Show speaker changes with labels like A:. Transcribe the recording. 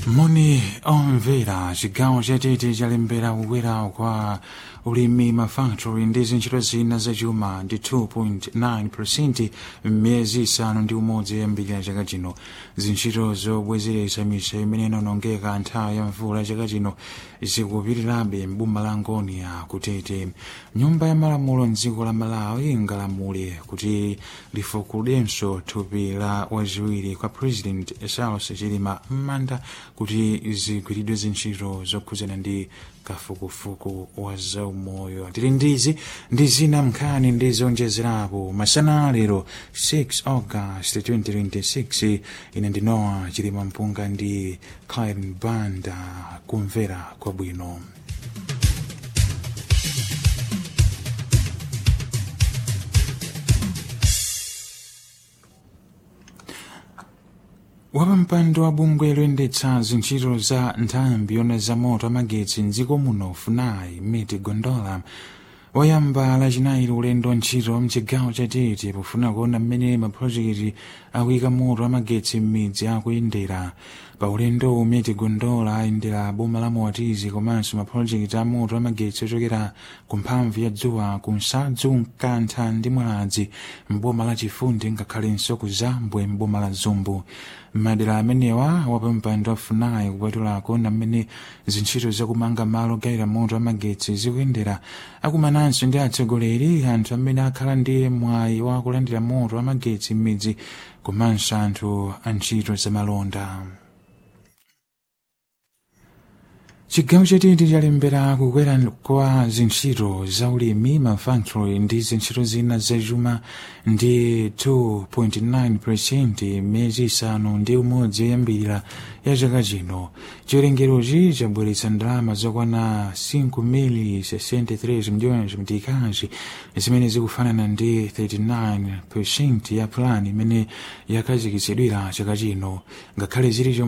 A: moni omvera chigawo chatete chalembera kukwera kwa ulimi mafactory ndi zintchito zina zachuma ndi 2.9 m'miyezi isanu ndi umodzi yambirira chaka chino zintchito zobwezeretsa misewu imene inonongeka nthawi ya mvula chaka chino zikupitirirabe m'boma la ngonia kutete nyumba ya malamulo mdziko la malawi ingalamule kuti lifukulenso thupi la wachiwiri kwa president charles chilima m'manda kuti zigwiridwe zintchito zokhudzana ndi kafukufuku wa zaumoyo tili ndizi ndi zina mnkhani ndi zonjezerapo masana lero 6 august 2026 ine ndinowa chilima mpunga ndi clin banda kumvera kwabwino wapampando wa bungwe loyendetsa zintchito za nthambi yona za moto amagetsi mdziko muno funai miti gondola wayamba lachinayi ulendo wa ntchito mchigawo chatete pofuna kuona mmene mapulojekiti akuyika moto amagetsi m'midzi akuyendera pa ulendo umiti gondola ayendera boma la moatizi komanso mapulojekiti a moto amagetsi ochokera ku mphamvu ya dzuwa ku nsadzu mkantha ndi mwaladzi mboma la chifundi ngakhalenso ku zambwe mboma la zumbu madera amenewa wapampando afunayi kupatula kuona mmene zintchito zakumanga malo ogayira moto amagetsi zikuyendera akumananso ndi atsogoleri anthu amene akhala ndi mwayi wa kulandira moto amagetsi m'midzi komanso anthu a ntchito zamalonda chigawo chatete chalembera kukwera kwa zintchito za ulimi mafactory ndi zintchito zina zachuma ndi 2.9 miyezi isanu ndi umodzi yoyambirira ya chaka chino chiwerengerochi chabweretsa ndalama zokwana 5.63 miliyoni mtikazi zimene zikufanana ndi 39 ya plani imene yakhazikitsidwira chaka chino ngakhale zili